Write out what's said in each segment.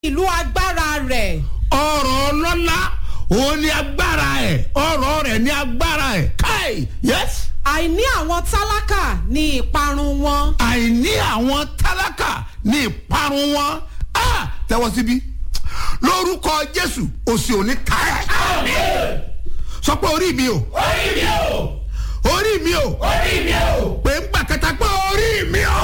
ìlú agbára rẹ̀ ọ̀rọ̀ ọlọ́lá òun ni agbára ẹ̀ ọ̀rọ̀ rẹ̀ ni agbára ẹ̀ káì yes àìní àwọn tálákà ní ìparun wọn àìní àwọn tálákà ní ìparun wọn á tẹ́wọ́ síbí lórúkọ jésù òsì òní káyà sọ pé orí mi o orí mi o orí mi o orí mi o pé ń gbà kẹta pé orí mi o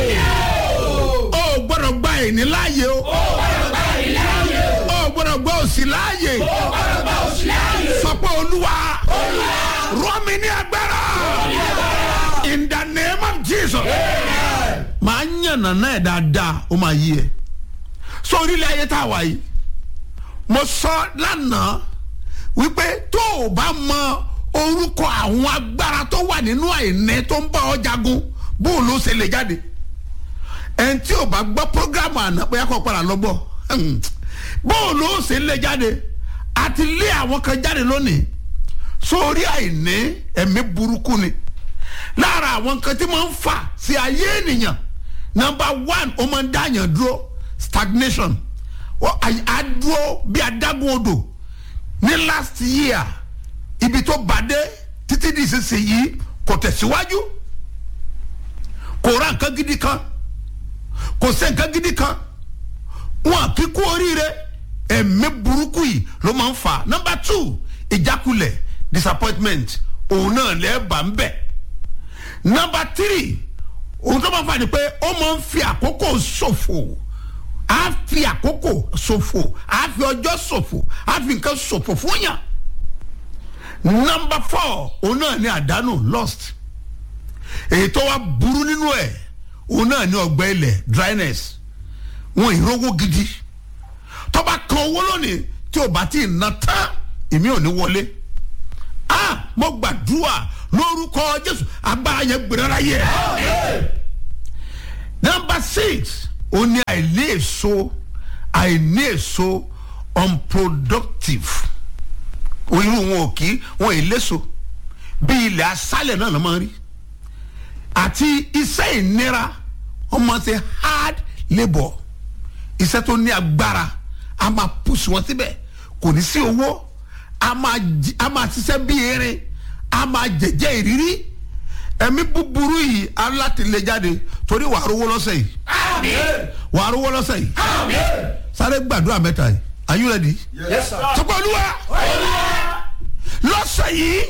o gbọ́dọ̀ gba ìní láàyè o ó gbọ́dọ̀ bá mi láàyè o o gbọ́dọ̀ gba òsì láàyè ó gbọ́dọ̀ bá òsì láàyè sọ pé olúwa rọ mi ní agbára in the name of jesus màá yànnà náà dáadáa ó máa yí ẹ sọ orílẹ̀ ayé tá a wà yìí mo sọ lánàá wípé tó o bá mọ orúkọ àwọn agbára tó wà nínú àìní tó ń bá ọ jagun bóun ló ṣe lè jáde ẹni tí o bá gbọ́ programu àná bóyá kò padà lọ bọ̀ bóun ló ṣe lè jáde àti lé àwọn kan jáde lónìí sórí àìní ẹ̀mí burúkú ni lára àwọn nǹkan tí máa ń fà sí ayé ènìyàn number one ó máa ń dáyàn dúró stagnation Wọ́n- àyè- á dúró bí adágún odò ní last year ibi tó bàdé títí di ìsinsìnyí kò tẹ̀síwájú kò ra nǹkan gidi kan kò sẹ́ nǹkan gidi kan wọn kí kú oríire ẹ̀mí burúkú yìí ló máa ń fà number two ìjákulẹ̀ disappointment òun náà lẹ́ẹ̀bà ń bẹ̀ number three òun tó máa fà ní pé ó máa ń fi àkókò ṣòfò á fi àkókò ṣòfò á fi ọjọ́ ṣòfò á fi nǹkan ṣòfò fún yàn number four òun náà ní àdánù lost èyí tó wá burú nínú ẹ̀ òun náà ní ọgbẹ́ ilẹ̀ dryness wọn ìrówó gidi tó bá kan owó lónìí tí ò bá tí ì ná tán èmi ò ní wọlé ah mo gbàdúrà lórúkọ jésù agbára yẹn gbèrèrà yẹ number six ó ní àìní èso àìní èso unproductive irú wọn ò kí wọn ì léso bí ilẹ̀ asálẹ̀ náà ló máa ń rí àti iṣẹ́ ìnira wọ́n máa ń ṣe hard labour iṣẹ́ tó ní agbára a máa push wọn síbẹ̀ kò ní sí owó a máa jí- a máa ṣiṣẹ́ bí erin a máa jẹ̀jẹ̀ ìrírí ẹ̀mí búburú yìí alátìlẹ́jáde torí wàá rówó lọ́sẹ̀ yìí àmín wàá rówó lọ́sẹ̀ yìí àmín sáré gbàdúrà mẹ́ta yìí are you ready? yes sir sọ pé olúwa olúwa lọ́sẹ̀ yìí